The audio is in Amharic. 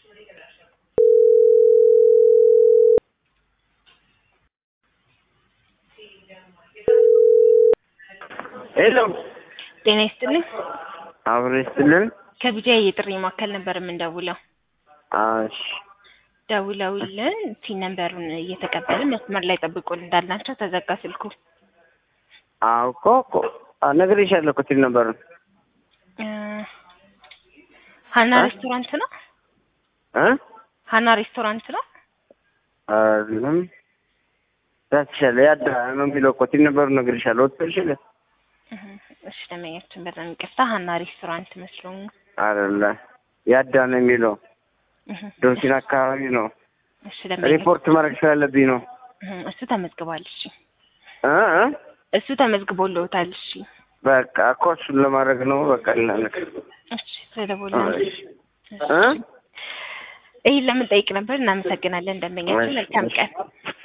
ሄሎ ጤና ይስጥልኝ። አብሮ ይስጥልን። ከቢጃ የጥሪ ማዕከል ነበር የምንደውለው። እሺ ደውለውልን ፊን ነንበሩን እየተቀበልን መስመር ላይ ጠብቁን እንዳልናቸው ተዘጋ ስልኩ። አዎ እኮ እኮ ነግሬሻለሁ እኮ ሲል ነበር እ ሀና እ? ሬስቶራንት ነው። እ ሀና ሬስቶራንት ነው። አይደለም ዳትሻለ ያዳ ነው የሚለው እኮ ሲል ነበር ነግሬሻለሁ። ወጥተሽለ እህ፣ እሺ ደንበኛችን በጣም ይቅርታ ሀና ሬስቶራንት መስሎኝ። አይደለ ያዳ ነው የሚለው እህ፣ ዶርሲን አካባቢ ነው። እሺ ደንበኛ ሪፖርት ማድረግ ስላለብኝ ነው። እህ፣ እሱ ተመዝግቧል። እሺ እ እ እሱ ተመዝግቦልዎታል። እሺ በቃ እኮ እሱን ለማድረግ ነው። በቃ ልናነቅ እሺ ስለደወሉ እሺ እ ይህን ለምን ጠይቅ ነበር። እናመሰግናለን ደንበኛችን። መልካም ቀን